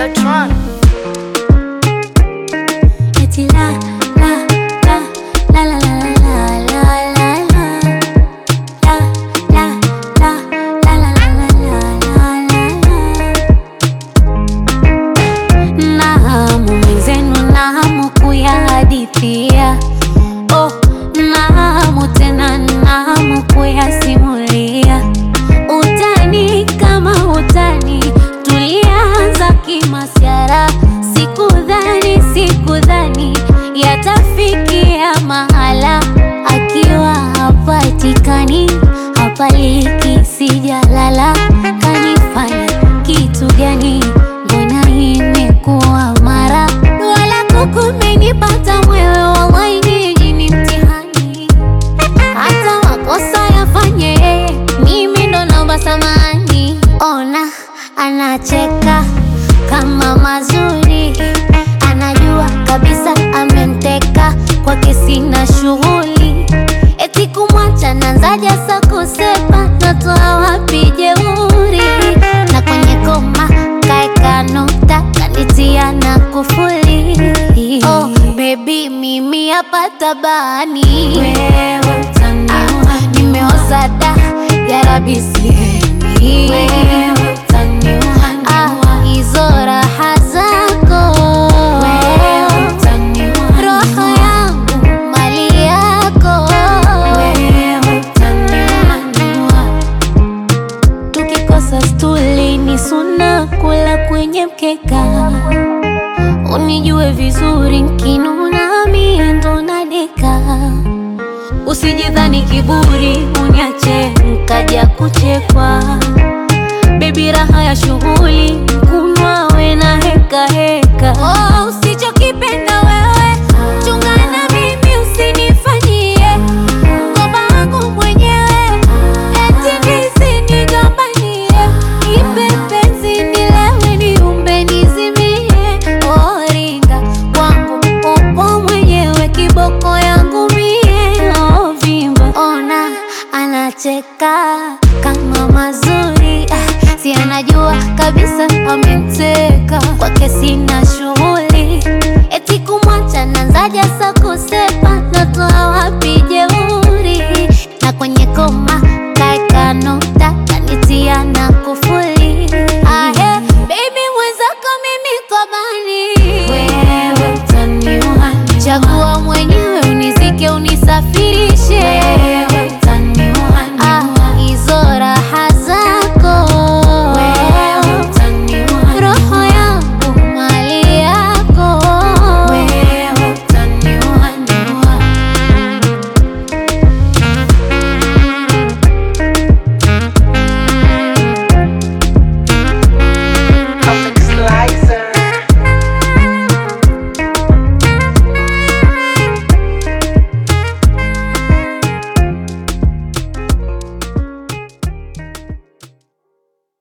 Videotron. Eti la la la la la la la la la la la la la la la la la la na hamu mwenzenu na hamu kuyahadithia oh, na hamu tena na hamu kuyasimulia utani kama utani tulianza kimasyara sikudhani sikudhani yatafikia mahala akiwa hapatikani hapaliki sijalala kanifanya kitu gani mbona imekuwa mara wala kukumenipata mwewe wallahi nyinyi ni mtihani hata makosa yafanye yeye, mimi ndo naomba samani. Ona anacheka kama mazuri, anajua kabisa amemteka kwake, sina shughuli eti kumwacha nanzaja sa kusepa, natoa wapi jeuri? Na kwenye koma kaeka nukta, kanitia na kufuli. Oh, baby mimi hapa tabani wewe utaniua, nimeoza da ya rabi sihemi wewe utaniua, ah, hizo raha zako wewe utaniua, roho yangu mali yako wewe utaniua, tukikosa stuli ni suna kula kwenye mkeka unijue vizuri nkinuna mie ndo nadeka usijidhani kiburi uniache nkaja kuchekwa bebi raha ya shughuli kunywa we na heka heka oh, usichokipenda wewe chungana mimi usinifanyie ngoma wangu mwenyewe eti nisinigombanie ipe penzi nilewe niumbe nizimie oringa kwangu upo mwenyewe kiboko yangu mie ovimba ona anacheka kama mazuri ah, si anajua kabisa amemteka kwake sina shughuli eti kumwacha nanzaja sa kusepa natoa